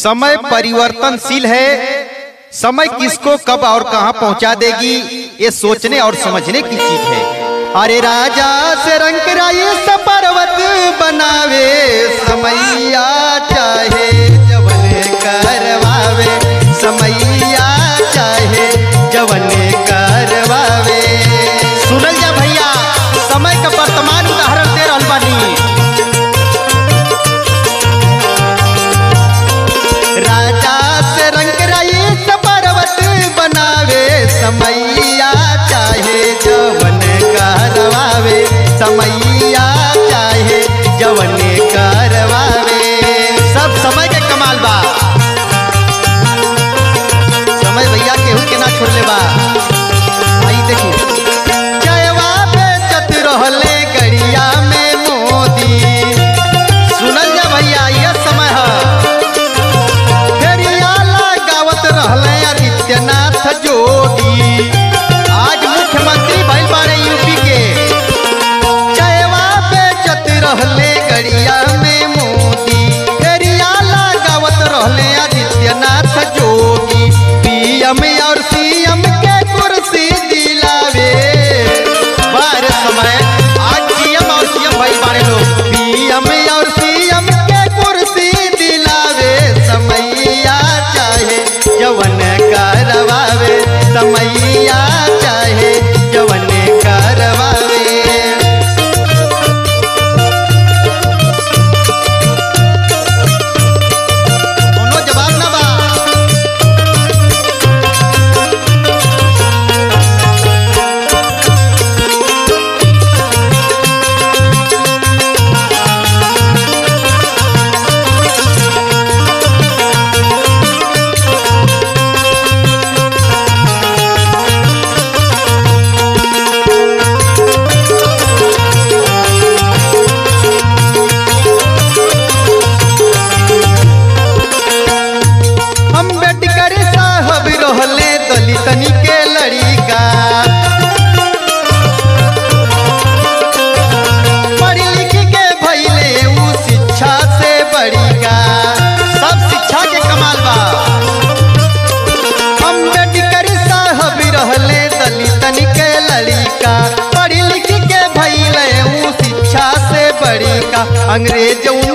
समय परिवर्तनशील है समय किसको कब और कहां पहुंचा देगी ये सोचने और समझने की चीज है अरे राजा से रंग राये से पर्वत बनावे समैया चाहे जवन करवावे समैया चाहे जवन करवावे सुनल जा भैया समय का वर्तमान उदाहरण दे रहल बानी राजा से रंग रईस पर्वत बनावे समैया चाहे जवन करवावे समैया चाहे जवन करवावे सब समय के कमाल बा समय भैया केहू के ना छोड़ ले बा आई देखी जयवा बेचत रहले गड़िया में मोदी सुनल जा भैया यह समय है फेरिया लगावत रहले आदित्यनाथ जोगी आज मुख्यमंत्री भइल बारे यूपी के जयवा बेचत रहले गड़िया में मोदी फेरिया लगावत रहले आदित्यनाथ जोगी पीएम और सीएम के कुर्सी दिलावे बार समय आज सीएम और सीएम भइल बारे लोग पीएम और सीएम के कुर्सी दिलावे समैया चाहे जवन करवावे समैया चाहे जवन करवावे कोनो जवाब ना बा अम्बेडकर साहब रहले दलितनी के लड़िका पढ़ लिख के भइले ऊ शिक्षा से बड़िका सब शिक्षा के कमाल बा अम्बेडकर साहब रहले दलितन के लड़िका पढ़ लिख के भइले ऊ शिक्षा से बड़िका अंग्रेज